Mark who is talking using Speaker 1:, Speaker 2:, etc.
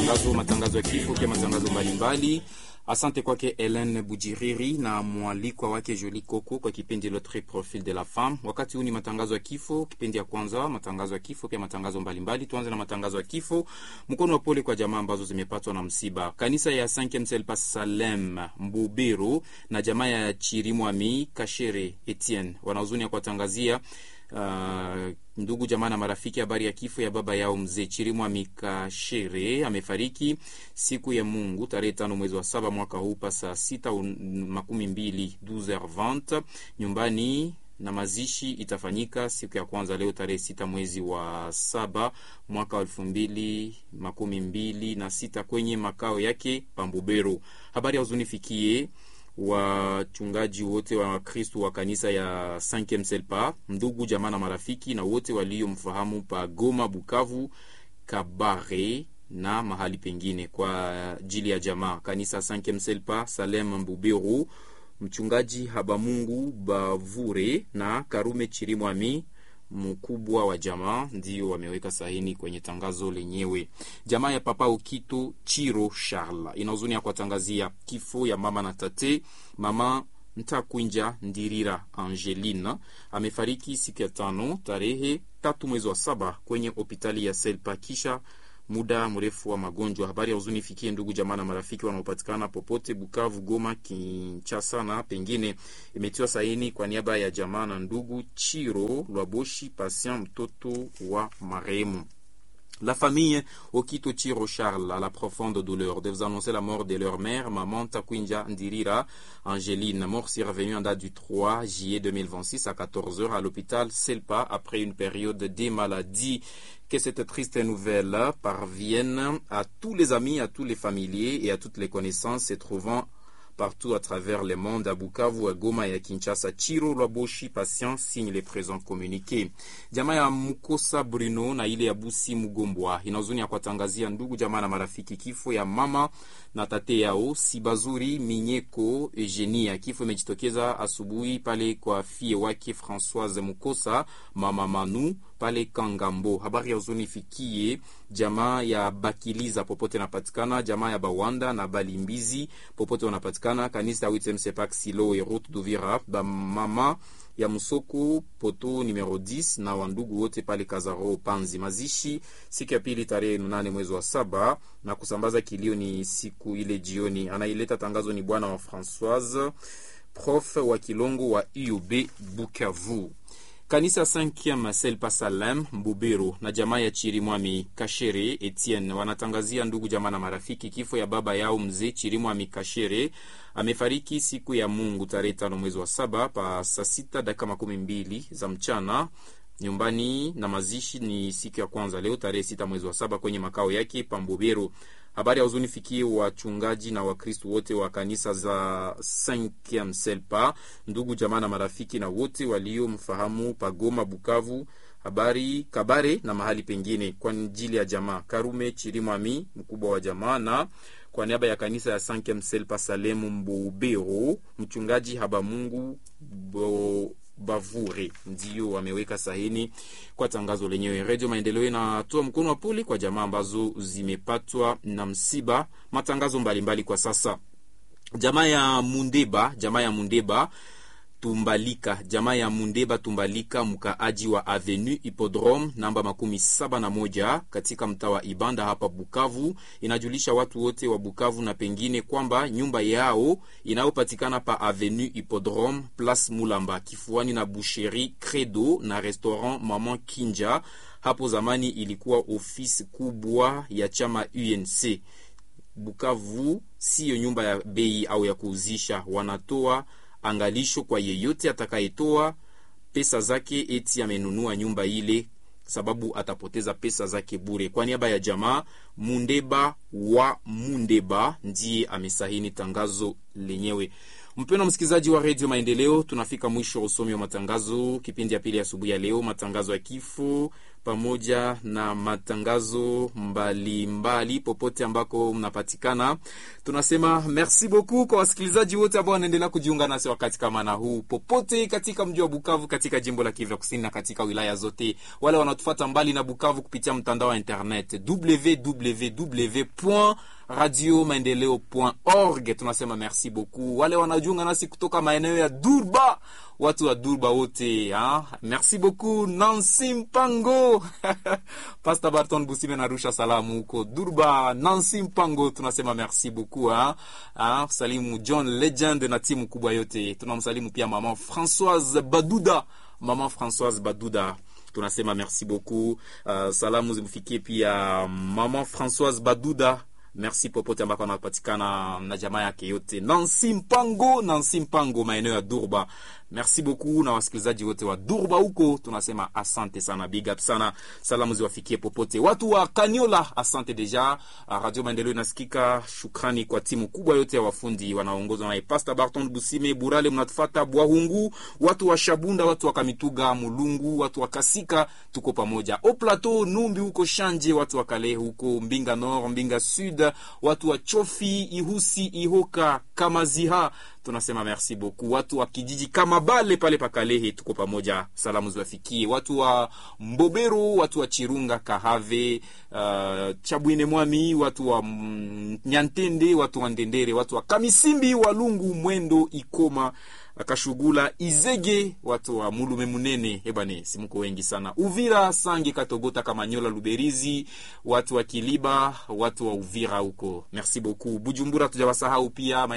Speaker 1: matangazo, matangazo ya kifo, pia matangazo mbalimbali. Asante kwake Helen Bujiriri na mwalikwa wake Joli Koko kwa kipindi L'autre profil de la femme. Wakati huu ni matangazo ya kifo, kipindi ya kwanza, matangazo ya kifo, pia matangazo mbalimbali. Tuanze na matangazo ya kifo. Mkono wa pole kwa jamaa ambazo zimepatwa na msiba. Kanisa ya 5 Selpa Salem Mbubiru na jamaa ya Chirimwami Kashere Etienne wanahuzuni ya kuwatangazia Uh, ndugu jamaa na marafiki, habari ya kifo ya baba yao mzee Chirimwa Mikashere amefariki siku ya Mungu tarehe tano mwezi wa saba mwaka huu pa saa sita makumi mbili 12h20 nyumbani na mazishi itafanyika siku ya kwanza leo tarehe sita mwezi wa saba mwaka wa elfu mbili makumi mbili na sita kwenye makao yake Pambubero. Habari ya huzuni fikie wachungaji wote wa Kristu wa kanisa ya 5 Selpa, ndugu jamaa na marafiki na wote waliomfahamu pa Goma, Bukavu, Kabare na mahali pengine. Kwa ajili ya jamaa kanisa 5 Selpa Salem Mbuberu, mchungaji Habamungu Bavure na Karume Chirimwami mkubwa wa jamaa ndio wameweka sahini kwenye tangazo lenyewe. Jamaa ya Papa Okito Chiro Charles ina huzuni ya kuwatangazia kifo ya mama na tate. Mama Ntakwinja Ndirira Angelina amefariki siku ya tano tarehe tatu mwezi wa saba kwenye hospitali ya Selpa kisha muda mrefu wa magonjwa. Habari ya huzuni ifikie ndugu jamaa na marafiki wanaopatikana popote Bukavu, Goma, Kinshasa na pengine. Imetiwa saini kwa niaba ya jamaa na ndugu Chiro Lwaboshi Patient, mtoto wa marehemu. La famille Okito Chiro Charles a la profonde douleur de vous annoncer la mort de leur mère, maman Takwinja Ndirira Angeline, mort survenue en date du 3 juillet 2026 à 14h à l'hôpital Selpa après une période de maladie. Que cette triste nouvelle parvienne à tous les amis, à tous les familiers et à toutes les connaissances se trouvant partout à travers le monde, à Bukavu, à Goma et à Kinshasa. Chiro Lwaboshi Patient signe les présents communiqués. Jamaa ya Mukosa Bruno na ile ya Busi Mugombwa ina huzuni ya kuwatangazia ndugu jamaa na marafiki kifo ya mama na tate yao Sibazuri Minyeko Eugenia. Kifo imejitokeza asubuhi pale kwa fie wake Françoise Mukosa, mama Manu pale Kangambo. Habari ya huzuni ifikie jamaa ya Bakiliza popote napatikana, jamaa ya Bawanda na Balimbizi popote wanapatikana, kanisa ya Witem Sepak Silo et Route d'Uvira, ba mama ya Msoko poto numero 10 na wandugu wote pale Kazaro Panzi. Mazishi siku ya pili tarehe nane mwezi wa saba na kusambaza kilio ni siku ile jioni. Anaileta tangazo ni bwana wa Françoise prof wa Kilongo wa UB Bukavu. Kanisa 5 Selpa Salem Mbubero na jamaa ya Chirimwami Kashere Etienne wanatangazia ndugu jamaa na marafiki kifo ya baba yao mzee Chirimwami Kashere amefariki siku ya Mungu tarehe tano mwezi wa saba pa saa sita dakika makumi mbili za mchana nyumbani, na mazishi ni siku ya kwanza leo tarehe sita mwezi wa saba kwenye makao yake Pambubero. Habari ya huzuni fikie wachungaji na Wakristu wote wa kanisa za 5 Selpa, ndugu jamaa na marafiki na wote waliomfahamu Pagoma, Bukavu, habari Kabare na mahali pengine. Kwa ajili ya jamaa Karume Chirimwami, mkubwa wa jamaa, na kwa niaba ya kanisa ya 5 Selpa Salemu Mbubero, mchungaji Habamungu Bo Bavure ndio wameweka sahini kwa tangazo lenyewe. Redio Maendeleo inatoa mkono wa pole kwa jamaa ambazo zimepatwa na msiba. Matangazo mbalimbali mbali kwa sasa, jamaa ya Mundeba, jamaa ya Mundeba Tumbalika, jamaa ya Mundeba Tumbalika, mkaaji wa Avenue Hippodrome namba makumi saba na moja katika mtaa wa Ibanda hapa Bukavu, inajulisha watu wote wa Bukavu na pengine kwamba nyumba yao inayopatikana pa Avenue Hippodrome Place Mulamba kifuani na Boucherie Credo na restaurant Maman Kinja. Hapo zamani ilikuwa ofisi kubwa ya chama UNC. Bukavu siyo nyumba ya bei au ya kuuzisha, wanatoa angalisho kwa yeyote atakayetoa pesa zake eti amenunua nyumba ile, sababu atapoteza pesa zake bure. Kwa niaba ya jamaa Mundeba wa Mundeba ndiye amesahini tangazo lenyewe. Mpendwa msikilizaji wa redio Maendeleo, tunafika mwisho wa usomi wa matangazo kipindi ya pili asubuhi ya leo, matangazo ya kifo pamoja na matangazo mbalimbali mbali, popote ambako mnapatikana. Tunasema merci beaucoup kwa wasikilizaji wote ambao wanaendelea kujiunga nasi wakati kama na huu, popote katika mji wa Bukavu, katika jimbo la Kivu Kusini na katika wilaya zote, wale wanaotufuata mbali na Bukavu kupitia mtandao wa internet www radio maendeleo.org. Tunasema merci beaucoup wale wanajiunga nasi kutoka maeneo ya Durba, watu wa Durba wote ha? merci beaucoup Nancy Mpango Pastor Barton Busime narusha salamu huko Durba. Nancy Mpango tunasema merci beaucoup ha? Ha? Salimu John Legend na timu kubwa yote, tunamsalimu pia mama Françoise Baduda, mama Françoise Baduda tunasema merci beaucoup. Uh, salamu zimfikie pia mama Françoise Baduda merci popote ambako anapatikana na jamaa yake yote. Nancy Mpango, Nancy Mpango, maeneo ya Durba. Merci beaucoup na wasikilizaji wote wa Durba huko, tunasema asante sana, big up sana. Salamu ziwafikie popote. Watu wa Kaniola, asante deja. Radio Maendeleo inasikika. Shukrani kwa timu kubwa yote ya wafundi wanaoongozwa na Pastor Barton Busime Burale, mnatufata Bwahungu, watu wa Shabunda, watu wa Kamituga, Mulungu, watu wa Kasika, tuko pamoja. Au Plateau, Numbi huko Shanje, watu wa Kale huko Mbinga Nord, Mbinga Sud, watu wa Chofi, Ihusi, Ihoka, Kamaziha tunasema merci beaucoup. Watu wa kijiji kama Bale pale Pakalehe, tuko pamoja, salamu ziwafikie. Watu wa Mbobero, watu wa Chirunga, Kahave, uh, Chabwine Mwami, watu wa mm, Nyantende, watu wa Ndendere, watu wa Kamisimbi, Walungu, Mwendo, Ikoma Kashugula, Izege, watu wa Mulume Munene, ebane simuko wengi sana. Uvira, Sange, Katogota, Kamanyola, Luberizi, watu wa Kiliba, watu wa Uvira huko, merci beaucoup. Bujumbura tujawasahau pia